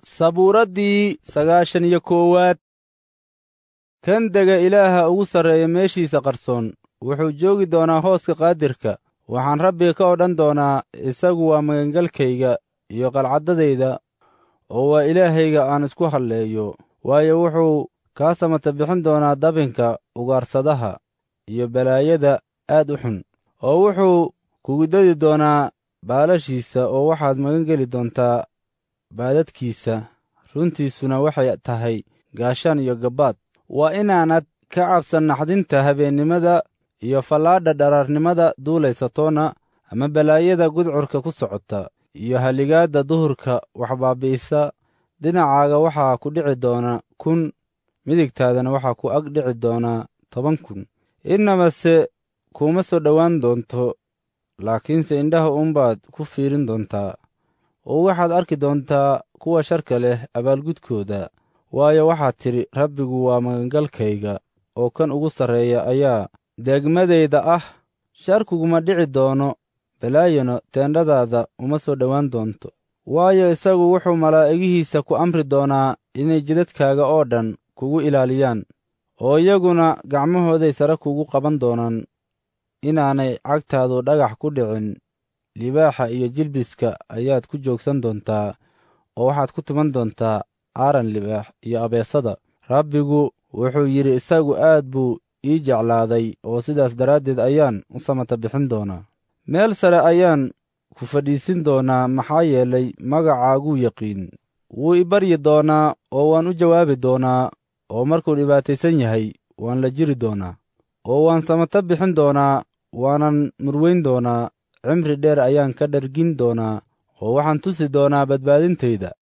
sabuuraddii sagaashan iyo koowaad kan dega ilaaha ugu sarreeya meeshiisa qarsoon wuxuu joogi doonaa hooska qaadirka waxaan rabbiga ka odhan doonaa isagu waa magangalkayga iyo qalcaddadayda oo waa ilaahayga aan isku halleeyo waayo wuxuu kaa samata bixin doonaa dabinka ugaarsadaha iyo balaayada aad u xun oo wuxuu kugu dadi doonaa baalashiisa oo waxaad magan geli doontaa baadadkiisa runtiisuna waxay tahay gaashaan iyo gabbaad waa inaanad ka cabsan naxdinta habeennimada iyo fallaadha dharaarnimada duulaysatoona ama balaayada gudcurka ku socota iyo haligaadda duhurka waxbaabi'isa dhinacaaga waxaa ku dhici doona kun midigtaadana waxaa ku ag dhici doonaa toban kun innamase kuuma soo dhowaan doonto laakiinse indhaha uunbaad ku fiirin doontaa oo waxaad arki doontaa kuwa sharka leh abaalgudkooda waayo waxaad tidhi rabbigu waa magangalkayga oo kan ugu sarreeya ayaa deegmadayda ah sharkuguma dhici doono balaayano teendhadaada uma soo dhowaan doonto waayo isagu wuxuu malaa'igihiisa ku amri doonaa inay jidadkaaga oo dhan kugu ilaaliyaan oo iyaguna gacmahooday sare kugu qaban doonaan inaanay cagtaadu dhagax ku dhicin libaaxa iyo jilbiska ayaad ku joogsan doontaa oo waxaad ku tuman doontaa aaran libaax iyo abeesada rabbigu wuxuu yidhi isagu aad buu ii jeclaaday oo sidaas daraaddeed ayaan u samata bixin doonaa meel sare ayaan ku fadhiisin doonaa maxaa yeelay magacaaguu yaqiin wuu i baryi doonaa oo waan u jawaabi doonaa oo markuu dhibaataysan yahay waan la jiri doonaa oo waan samata bixin doonaa waanan murweyn doonaa cimri dheer ayaan ka dhargin doonaa oo waxaan tusi doonaa badbaadintayda